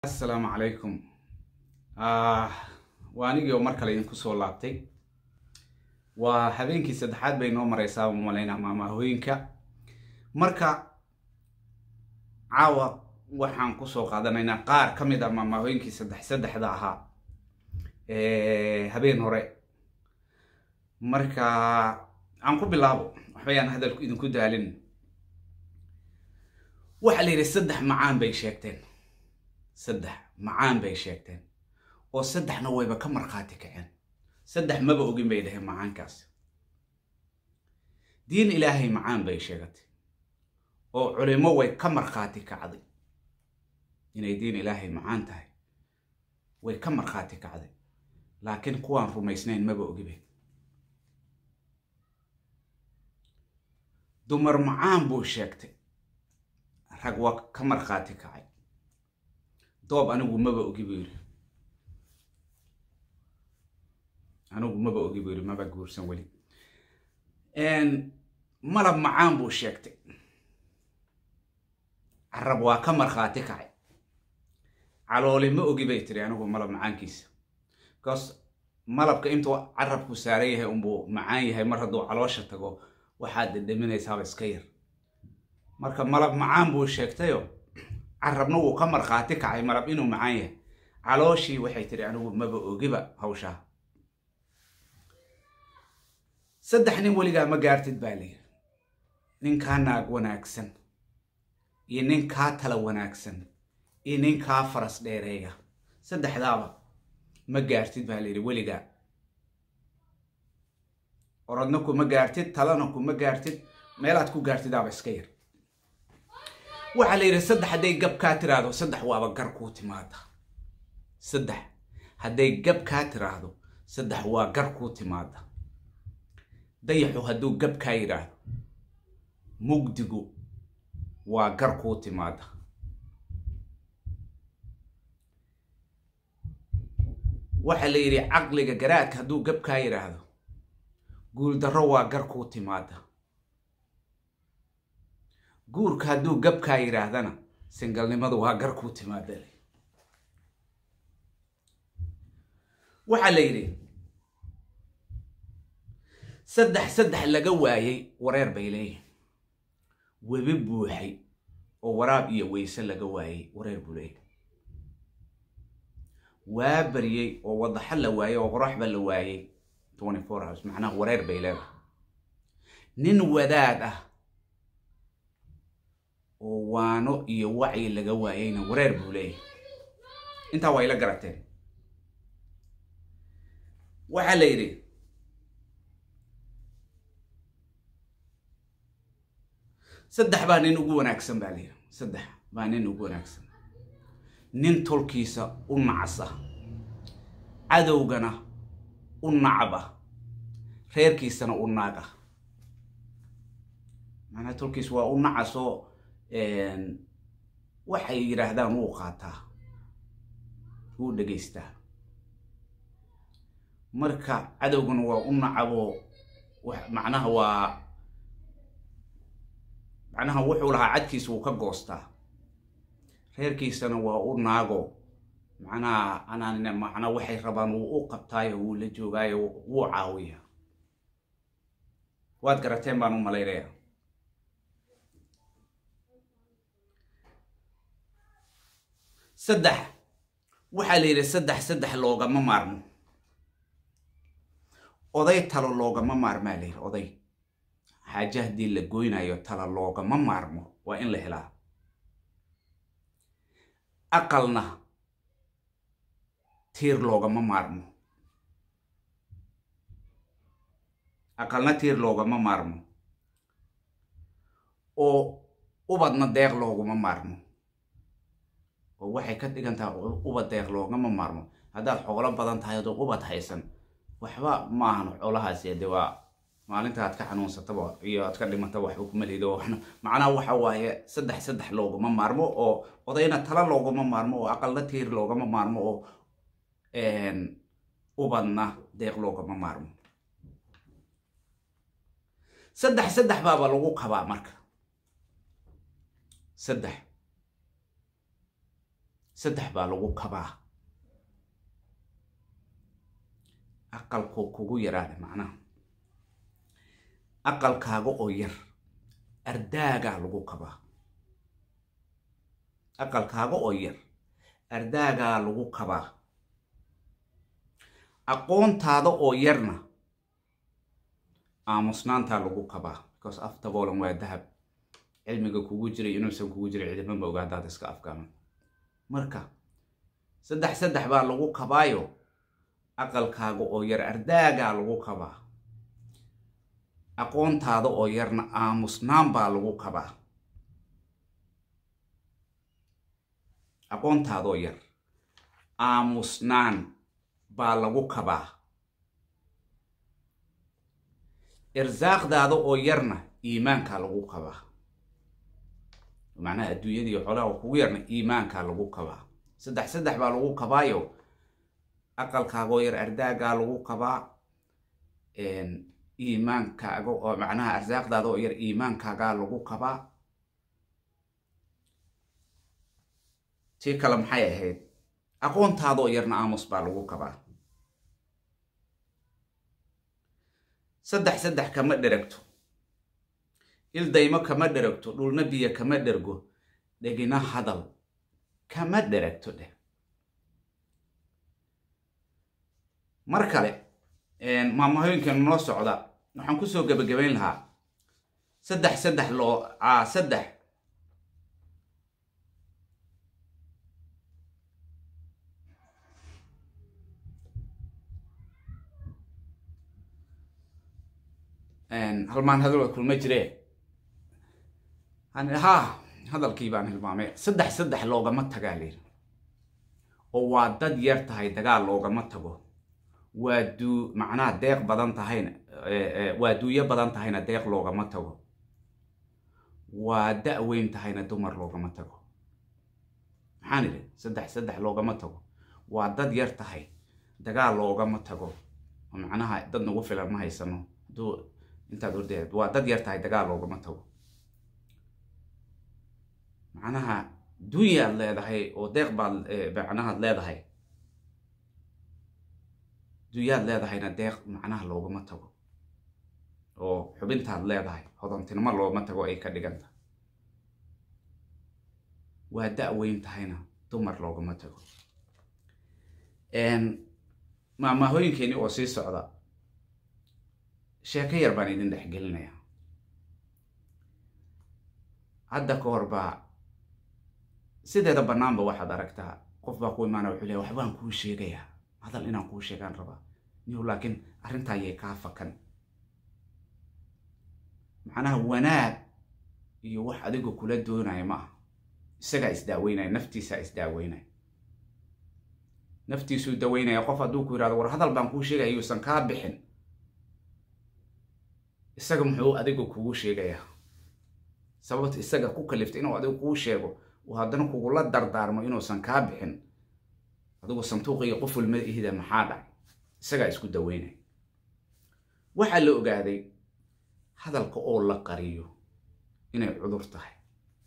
assalaamu calaykum waa anigii oo mar kale idinku soo laabtay waa habeenkii saddexaad bay noo mareysaa umalaynaa maamahooyinka marka caawa waxaan kusoo qaadanaynaa qaar ka mid a maamahooyinkii saddex saddexda ahaa habeen hore marka aan ku bilaabo waxbayaan hadalku idinku daalin waxaa la yidhi saddex macaan bay sheegteen saddex macaan bay sheegteen oo saddexna wayba ka markhaati kaceen saddex maba ogin bay dhaheen macaankaas diin ilaahay macaan bay sheegatay oo culimo way ka markhaati kacday inay diin ilaahay macaan tahay way ka markhaati kacday laakiin kuwaan rumaysnayn maba ogibe dumar macaan buu sheegtay rag waa ka markhaati kacay doob anigu maba ogi buu yidhi anigu maba ogi buu yidhi maba guursan weli malab macaan buu sheegtay carab waa ka markhaati kacay calooli ma ogi bay tiri anigu malab macaankiisa because malabka intuu carabku saaran yahay unbuu macaan yahay mar hadduu caloosha tago waxaad dhedhaminaysaaba iska yar marka malab macaan buu sheegtayo carabna wuu ka markhaati kacay malab inuu macaan yahay calooshii waxay tiri anigu maba ogiba hawshaa saddex nin weligaa ma gaartid baa layidhi ninkaa naag wanaagsan iyo ninkaa tala wanaagsan iyo ninkaa faras dheereeya saddexdaaba ma gaartid baa layidhi weligaa orodna kuma gaartid talana kuma gaartid meelaad ku gaartidaaba iska yar waxaa la yidhi saddex hadday gab kaa tiraahdo saddex waaba gar kuu timaada saddex hadday gab kaa tiraahdo saddex waa gar kuu timaada dayaxu hadduu gab kaa yidhaahdo mugdigu waa gar kuu timaada waxaa la yidhi caqliga garaadka hadduu gab kaa yidhaahdo guuldarro waa gar kuu timaada guurka hadduu gabkaa yidhaahdana singalnimadu waa gar kuu timaada waxaa la yidhi saddex saddex laga waayey wareer bay leeyihin webi buuxay oo waraab iyo weyse laga waayey wareer buu leeyahy waa baryey oo wadaxo la waayey oo qoraxba la waayey twenty four hours macnaha wareer bay leedahay nin wadaad ah oo waano iyo wacyi laga waayeyna wareer buu leeyahay intaa waa ila garateen waxaa la yidhi saddex baa nin ugu wanaagsan baa la yidhi saddex baa nin ugu wanaagsan nin tolkiisa u nacas ah cadowgana u nacab ah reerkiisana u naag ah macnaha tolkiis waa u nacasoo waxay yidhaahdaan wuu qaataa wuu dhegaystaa marka cadowgana waa u nacaboo macnaha waa macnaha wuxuu lahaa cadkiisa wuu ka goostaa reerkiisana waa u naago macnaha anaan macnaa waxay rabaan wuu u qabtaayo wuu la joogaayo wuu caawiya waad garateen baan u malaynaya saddex waxaa la yidhi saddex saddex loogama maarmo oday talo loogama maarmaa la yidhi oday xaaje haddii la goynayo talo loogama maarmo waa in la helaa aqalna tiir loogama maarmo aqalna tiir loogama maarmo oo ubadna deeq looguma maarmo oo waxay ka dhigan tahay ubad deeq loogama maarmo haddaad xoolo badan tahay adoo ubad haysan waxba maahan xoolahaasi de waa maalinta aad ka xanuunsataba iyo aad ka dhimataba waxba kuma lido macnaha waxa waaye saddex saddex loogama maarmo oo odayna tala loogama maarmo oo aqalna tiir loogama maarmo oo ubadna deeq loogama maarmo saddex saddex baaba lagu qabaa marka saddex saddex baa lagu kabaa aqalku kugu yaraada macnaha aqalkaaga oo yar ardaagaa lagu kabaa aqalkaaga oo yar ardaagaa lagu kabaa aqoontaada oo yarna aamusnaantaa lagu kabaa because aftaboolan waa dahab cilmiga kugu jiray inuusan kugu jiray cidimama oga haddaad iska afgaaman marka saddex saddex baa lagu kabaayo aqalkaaga oo yar ardaagaa lagu kabaa aqoontaada oo yarna aamusnaan baa lagu kabaa aqoontaadaoo yar aamusnaan baa lagu kabaa irsaaqdaada oo yarna iimaankaa lagu kabaa macnaha adduunyadii xoolaha oo kugu yarna iimaankaa lagu kabaa saddex saddex baa lagu kabaayo aqalkaagoo yar ardaagaa lagu kabaa iimaankaaga oo macnaha arsaaqdaada oo yar iimaankaagaa lagu kabaa tii kale maxay ahayd aqoontaadaoo yarna aamus baa lagu kabaa saddex saddex kama dheragto ildaymo kama dheragto dhulna biyo kama dhergo dhegina hadal kama dheragto dheh mar kale maamahooyinkeenu noo socda waxaan kusoo gebagabayn lahaa saddex saddex loo a saddex halmaan hadalwa kulma jire ha hadalkii baan hilmaamay saddex saddex loogama tagaa layiri oo waa dad yar tahay dagaal loogama tago waa duu macnaha deeq badan tahayna waa duuyo badan tahayna deeq loogama tago waa da-weyn tahayna dumar loogama tago maxaan idhi saddex saddex loogama tago waa dad yar tahay dagaal loogama tago oo macnaha dad nagu filan ma haysano hadduu intaad ordeed waa dad yar tahay dagaal loogama tago macnaha dunyaad leedahay oo deeq baad macnahaad leedahay dunyaad leedahayna deeq macnaha loogama tago oo xubintaad leedahay hodantinimo loogama tago ay ka dhiganta waa da-weyn tahayna dumar loogama tago maamahooyinkeeni oo sii socda sheeko yar baan idin dhexgelinaya hadda ka hor baa sideeda bannaanba waxaad aragtaa qof baa ku imaana wuxuu leeya waxbaan kuu sheegayaa hadal inaan kuu sheegaan rabaa niw laakiin arrintaa yay kaa fakan macnaha wanaag iyo wax adigu kula doonaya ma aha isagaa isdaaweynaya naftiisaa isdaaweynaya naftiisuu daweynaya qof hadduu ku yihahdo war hadal baan kuu sheegaya yuusan kaa bixin isaga muxuu adigu kugu sheegayaa sababta isaga ku kaliftay inuu adigu kuu sheego uu haddana kugula dardaarmo inuusan kaa bixin adigu sanduuqiyo qoful ma ihida maxaa dhacay isagaa isku daweynaya waxaa la ogaaday hadalka oo la qariyo inay cudur tahay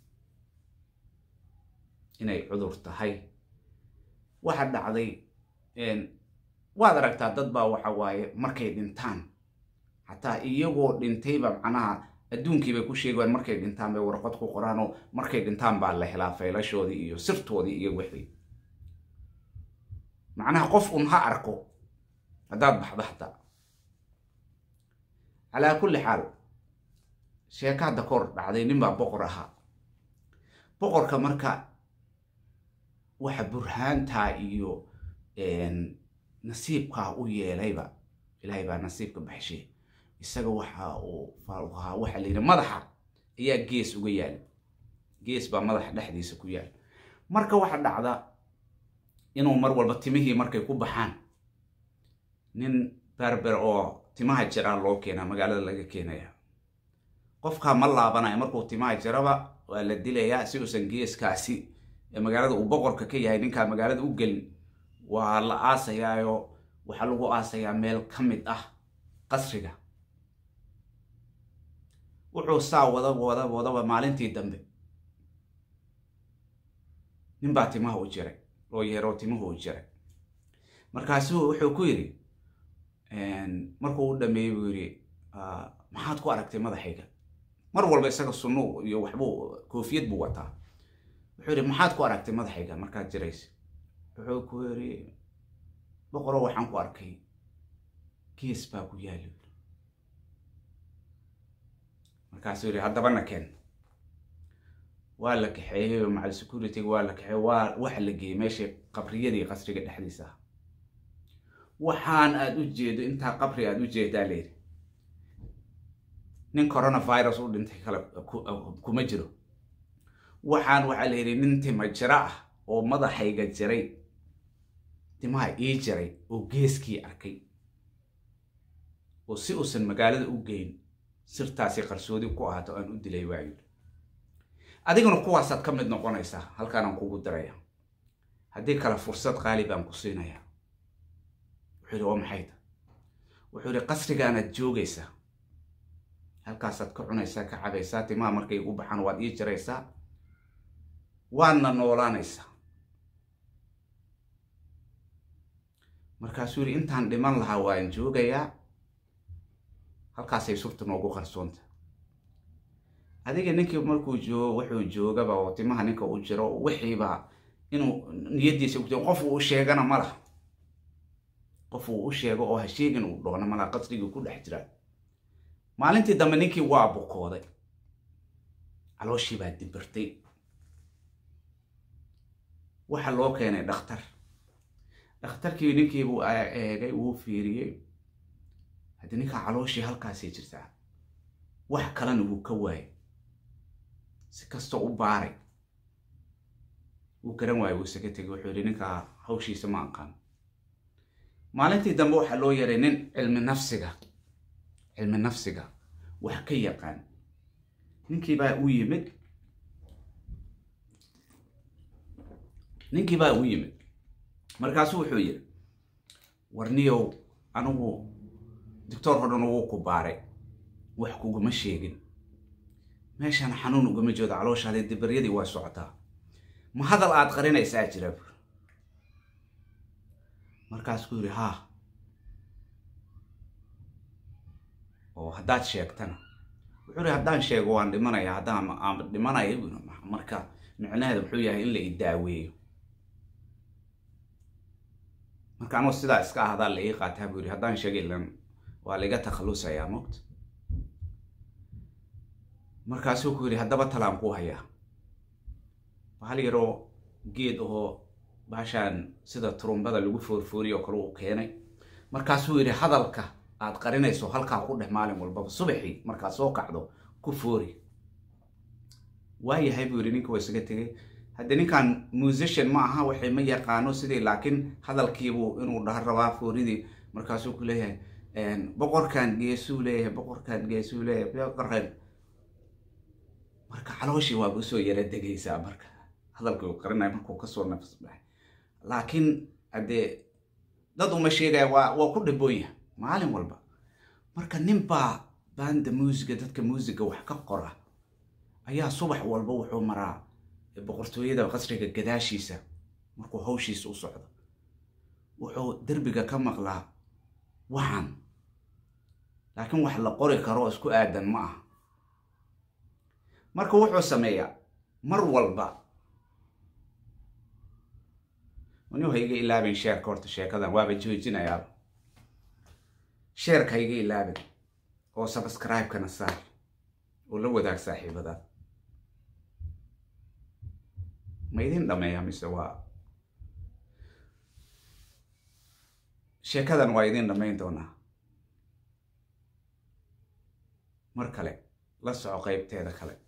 inay cudur tahay waxa dhacday waad aragtaa dad baa waxa waaye markay dhintaan xataa iyagoo dhintayba macnaha adduunkiibay ku sheegayaan markay dhintaan bay warqad ku qoraan oo markay dhintaan baa la helaa faylashoodii iyo sirtoodii iyo wixii macnaha qof un ha arko haddaad baxdo hataa calaa kulli xaal sheeka hadda ka hor dhacday nin baa boqor ahaa boqorka marka waxa burhaantaa iyo nasiibkaa u yeelayba ilaahay baa nasiibka baxshay isaga waxa uu ahaa waxa la yidhi madaxa ayaa gees uga yaala gees baa madaxa dhexdiisa ku yaala marka waxa dhacda inuu mar walba timihii markay ku baxaan nin berber oo timaha jiraa loo keenaa magaalada laga keenaya qofkaa ma laabanaya markuu timaha jiraba waa la dilayaa si uusan geeskaasi ee magaalada uu boqorka ka yahay ninkaa magaalada u gelin waa la aasayaayo waxaa lagu aasayaa meel ka mid ah qasriga wuxuu saa wada wada wadaba maalintii dambe nin baa timaha u jiray loo yeeroo timuhu u jiray markaasuu wuxuu ku yidhi markuu u dhameeyey buu yidhi maxaad ku aragtay madaxayga mar walba isaga sunnu iyo waxbuu koofiyad buu wataa wuxuu yidhi maxaad ku aragtay madaxayga markaad jiraysa wuxuu ku yidhi boqoro waxaan ku arkay gees baa ku yaali markaasuu yidhi haddabana keen waa la kaxeeyey oo macal securityga waa la kaxeeyey waa waxa la geeyey meeshii qabriyadii qasriga dhexdiisa ah waxaan aada u jeedo intaa qabri aada u jeedaa layidhi nin coronavirus u dhintay kale kuma jiro waxaan waxaa la yidhi nin tima jiro ah oo madaxayga jiray timaha ii jiray oo geeskii arkay oo si uusan magaalada u geyn sirtaasi qarsoodi ku ahaato aan u dilay waayo adiguna kuwaasaad ka mid noqonaysaa halkaanaan kugu diraya haddii kale fursad qaali baan ku siinayaa wuxuu yidhi waa maxayta wuxuu yidhi qasrigaanaad joogaysaa halkaasaad ka cunaysaa ka cabaysaa timaha markay u baxaan waad ii jiraysaa waadna noolaanaysaa markaasuu yidhi intaan dhiman lahaa waan joogayaa halkaasay surta noogu qarsoonta adiga ninkii markuu joogo wuxuu joogaba oo timaha ninka u jiro wixiiba inuu niyadiisa ku qof uu u sheegana ma laha qof uu u sheego oo ha sheegin uu dhoona malaha qasrigii ku dhex jira maalintii dambe ninkii waa bukooday calooshii baa dibirtay waxa loo keenay dhakhtar dhakhtarkii ninkiibuu eegay wuu fiiriyey haddii ninkaa calooshii halkaasay jirtaa wax kalena wuu ka waayay si kastoo u baaray wuu garan waayay wuu isaga tegay wuxuu yidhi ninkaa hawshiisa ma aqaan maalintii dambe waxaa loo yaray nin cilmi nafsiga cilmi nafsiga wax ka yaqaan ninkii baa u yimid ninkii baa u yimid markaasuu wuxuu yidhi warniyow anigu doctor hodhan wuu ku baaray wax kuguma sheegin meeshaan xanuun ugama joodo calooshaadii dibaryadii waa socotaa ma hadal aad qarinaysaa jira buur markaasuu yidhi haa oo haddaad sheegtana wuxuu yidhi haddaan sheego waan dhimanaya haddaan aan dhimanaya marka micnaheeda muxuu yahay in la idaaweeyo marka anuu sidaa iska ahdaa la ii qaataa buu yidhi haddaan sheega ilan waa laiga takhallusayaa mogta markaasuu ku yidhi haddaba talaan ku hayaa bahal yaroo geed ahoo baashaan sida turumbada lagu foorfooriyo kale uu keenay markaasuu yidhi hadalka aad qarinayso halkaa ku dheh maalin walbaba subaxii markaad soo kacdo ku foori waayahay buu yidhi ninka waa isaga tegay haddii ninkan musician ma aha waxay ma yaqaano sidii laakiin hadalkiibuu inuu dhaha rabaa fooridii markaasuu ku leeyahay boqorkan geesuu leeyahay boqorkan geesuu leeyahay boqorkan marka calooshii waaba usoo yara degaysaa marka hadalkii uu qarinaya markuu kasoo nafs baxay laakiin haddee dad uma sheegaya waa waa ku dhiboonya maalin walba marka nin baa banda muusiga dadka muusiga wax ka qora ayaa subax walba wuxuu maraa boqortooyada qasriga gadaashiisa markuu hawshiisa u socdo wuxuu derbiga ka maqlaa waxan laakiin wax la qori karo isku aadan ma aha marka wuxuu sameeyaa mar walba anigu ha iga ilaabin sheerka horta sheekadan waaba joojinayaa sheerka ha iga ilaabin oo subscribe-kana saar oo la wadaag saaxiibadaad ma idin dhameeya mise waa sheekadan waa idin dhammayn doonaa mar kale la soco qeybteeda kale